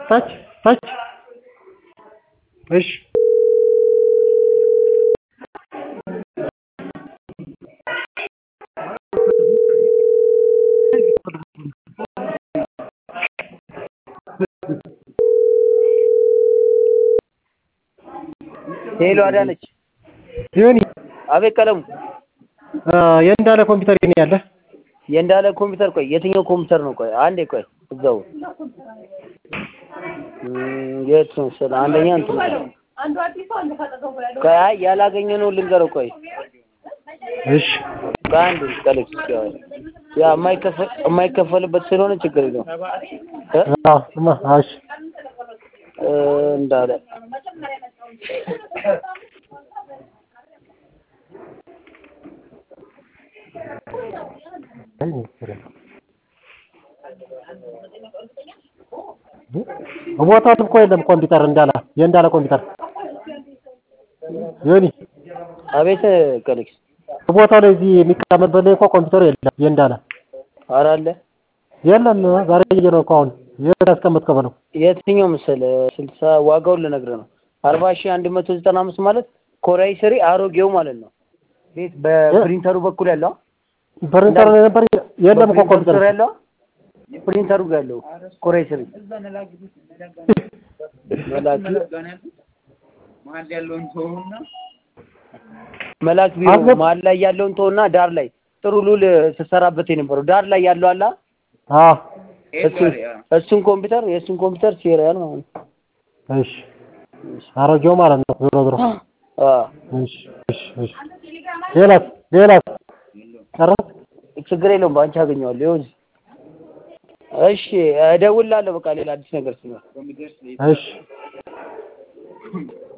ታች ታች እሺ ሄሎ አዳነች ዮኒ አቤት ቀለሙ የእንዳለ ኮምፒውተር የት ነው ያለ የእንዳለ ኮምፒውተር ቆይ የትኛው ኮምፒውተር ነው ቆይ አንዴ ቆይ እዛው እም፣ የት ነው ስለ አንደኛ እንትን ቆይ አይ ያላገኘነው ልንገረው ቆይ እሺ ቆይ አንዴ ቀለች ያ የማይከፈል የማይከፈልበት ስለሆነ ችግር የለውም እ አዎ እማ እሺ እ እንዳለ ቦታው እኮ የለም ኮምፒውተር እንዳለ የእንዳለ ኮምፒውተር ዮኒ አቤት ቀለች ቦታው ላይ እዚህ የሚቀመጥበት ላይ እኮ ኮምፒውተሩ የለም የእንዳለ ኧረ አለ የለም ዛሬ እየ ነው እኮ አሁን የት ያስቀመጥከው በለው የትኛው መሰለህ ስልሳ ዋጋውን ልነግርህ ነው አርባ ሺህ አንድ መቶ ዘጠና አምስት ማለት ኮራይ ስሪ አሮጌው ማለት ነው ቤት በፕሪንተሩ በኩል ያለው ፕሪንተር ላይ ነበር የለም እኮ በፕሪንተሩ ኮምፒውተር ስር ያለው ፕሪንተሩ ጋር ያለው ኮራይ ስሪ መላክ መላክ ቢሮ አስገብ- መሀል ላይ ያለውን ተውና ዳር ላይ ጥሩ ሉል ስትሰራበት የነበረው ዳር ላይ ያለው አላ አዎ እሱን እሱን ኮምፒውተር የእሱን ኮምፒውተር ሲሪያል ማለት ነው እሺ አሮጌው ማለት ነው ዞሮ ዞሮ አ እሺ እሺ እሺ ሌላስ ሌላስ ጨረስክ ችግር የለውም በአንቺ አገኘዋለሁ ይኸው እዚህ እሺ እደውልልሃለሁ በቃ ሌላ አዲስ ነገር ሲኖር እሺ